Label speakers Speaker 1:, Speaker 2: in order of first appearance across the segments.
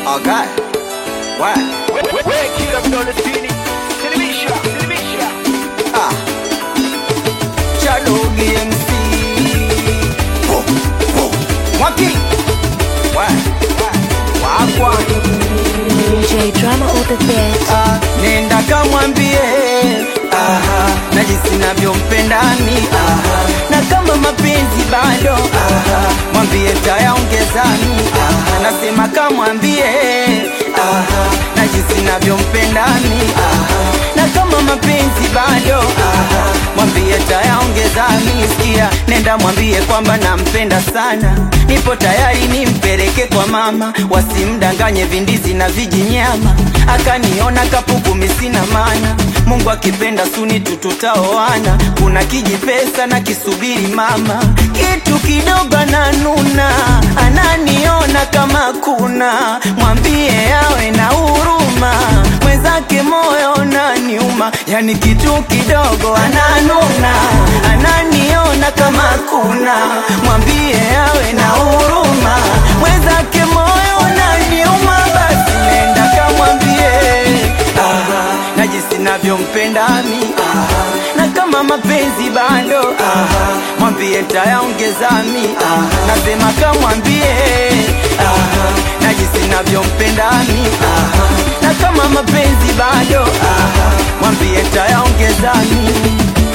Speaker 1: Okay. What?
Speaker 2: kila mdole chini Silimisha, silimisha
Speaker 1: Ah. Shadow MC. Ho, ho. Mwaki. What? Wakwa.
Speaker 3: DJ drama all the best.
Speaker 1: Ah, nenda kamwambie aha, na jinsi navyompendani aha, na kama mapenzi bado aha, mwambie tayaongezani aha, nasema kamwambie aha, na jinsi navyompendani aha, na kama mapenzi bado aha, mwambie tayaongezani sikia, nenda mwambie kwamba nampenda sana, nipo tayari nimpeleke kwa mama, wasimdanganye vindizi na vijinyama, akaniona kapuku misina mana, Mungu akipenda suni tututaoana, kuna kijipesa na kisubiri mama, kitu kidogo ananuna, ananiona kama kuna, mwambie awe na huruma, mwenzake moyo unaniuma, yani kitu kidogo ananuna, ananiona kama kuna, mwambie awe na huruma, mwenzake moyo unaniuma, basi nenda kamwambie aha, na jinsi navyompenda mi aha, na kama mapenzi bado aha, mwambie tayaongeza mi aha, nasema kamwambie aha, na jinsi navyompenda mi aha, na kama mapenzi bado aha, mwambie tayaongeza mi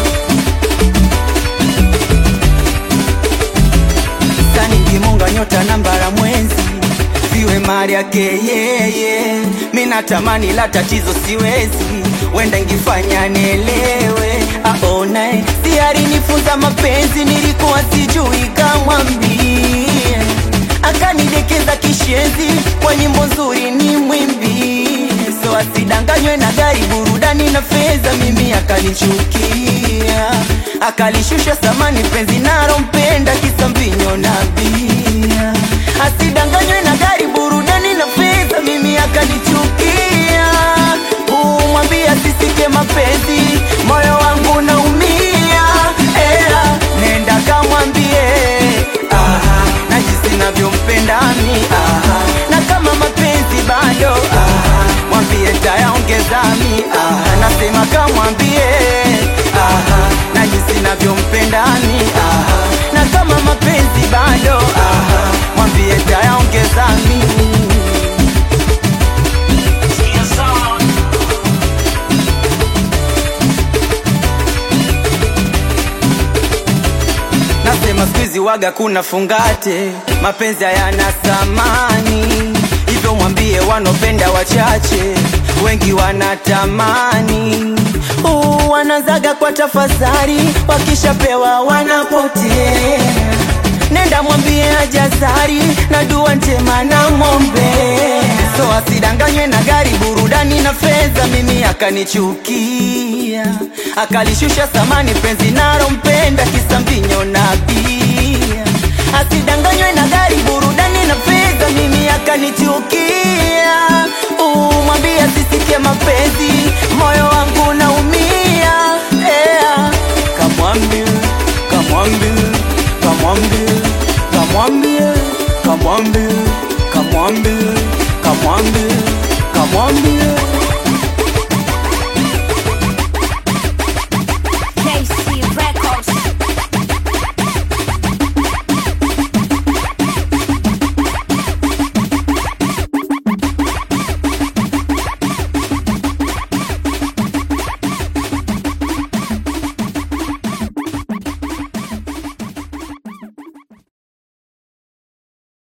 Speaker 1: sani ngimunga nyota nambara mwezi siwe mali yake yeye mi natamani la tatizo siwezi wenda ngifanya nielewe aonae si alinifunza mapenzi nilikuwa sijui kamwambie akanidekeza kishenzi kwa nyimbo nzuri ni mwimbi so asidanganywe na gari burudani na fedha mimi akanichukia akalishusha samani penzi narompenda kisa mbinyo na bia asidanganywe na gari burudani na fedha mimi akanichukia umwambia sisike mapenzi moyo wangu naumia ela nenda kamwambie aha, na jinsi navyompenda mi aha, na kama mapenzi bado aha, mwambie tayaongeza mi aha, nasema kamwambie aha, na jinsi navyompenda mi aha, na kama mapenzi bado aha, mwambie tayaongeza mi Nasema squeeze waga kuna fungate, mapenzi hayana thamani, hivyo mwambie wanopenda wachache, wengi wanatamani uh, wanazaga kwa tafadhali, wakishapewa wanapotea. Nenda mwambie ajazari na dua njema na ng'ombe, so asidanganywe na gari, burudani na fedha, mimi akanichukia, akalishusha thamani penzi narompenda, kisa mbinyo na bia. Asidanganywe na gari, burudani na fedha, mimi akanichukia. Uh, mwambie asisikie mapenzi, moyo wangu naumia. Yeah. Kamwambie, kamwambie, kamwambie, kamwambie, kamwambie, kamwambie, kamwambie, kamwambie